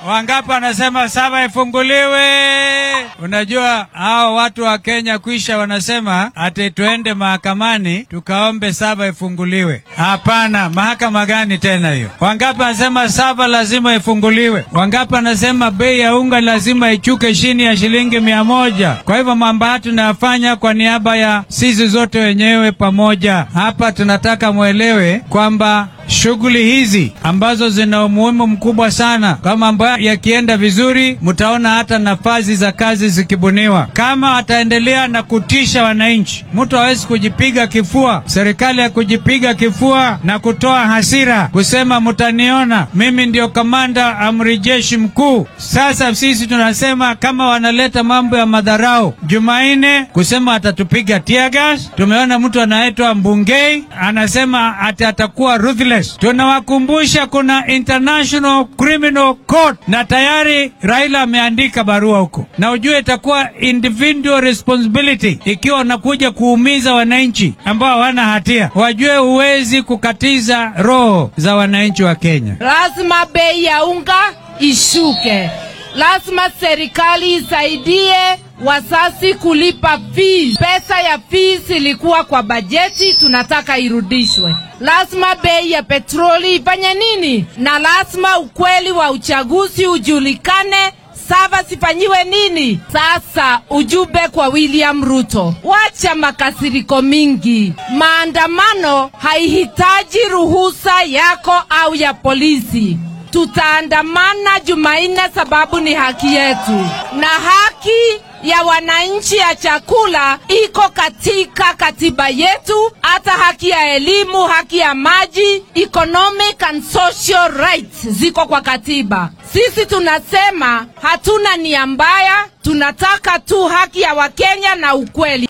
Wangapi wanasema saba ifunguliwe? Unajua hao watu wa Kenya kwisha wanasema ati tuende mahakamani tukaombe saba ifunguliwe. Hapana, mahakama gani tena hiyo? Wangapi wanasema saba lazima ifunguliwe? Wangapi wanasema bei ya unga lazima ichuke chini ya shilingi mia moja? Kwa hivyo mambo haya tunayafanya kwa niaba ya sisi zote wenyewe pamoja. Hapa tunataka mwelewe kwamba shughuli hizi ambazo zina umuhimu mkubwa sana, kama mambo yakienda vizuri, mtaona hata nafasi za kazi zikibuniwa. Kama ataendelea na kutisha wananchi, mtu hawezi kujipiga kifua, serikali ya kujipiga kifua na kutoa hasira kusema mtaniona mimi ndio kamanda amri jeshi mkuu. Sasa sisi tunasema kama wanaleta mambo ya madharau, Jumanne kusema atatupiga tear gas. Tumeona mtu anaitwa Mbungei anasema ati atakuwa ruthless. Tunawakumbusha kuna International Criminal Court na tayari Raila ameandika barua huko, na ujue itakuwa individual responsibility ikiwa unakuja kuumiza wananchi ambao hawana hatia. Wajue huwezi kukatiza roho za wananchi wa Kenya. Lazima bei ya unga ishuke, lazima serikali isaidie wazazi kulipa fees. Pesa ya fees ilikuwa kwa bajeti, tunataka irudishwe. Lazima bei ya petroli ifanye nini, na lazima ukweli wa uchaguzi ujulikane. Saba sifanyiwe nini? Sasa ujumbe kwa William Ruto, wacha makasiriko mingi. Maandamano haihitaji ruhusa yako au ya polisi. Tutaandamana Jumanne sababu ni haki yetu, na haki ya wananchi ya chakula iko katika katiba yetu, hata haki ya elimu, haki ya maji, economic and social rights ziko kwa katiba. Sisi tunasema hatuna nia mbaya, tunataka tu haki ya Wakenya na ukweli.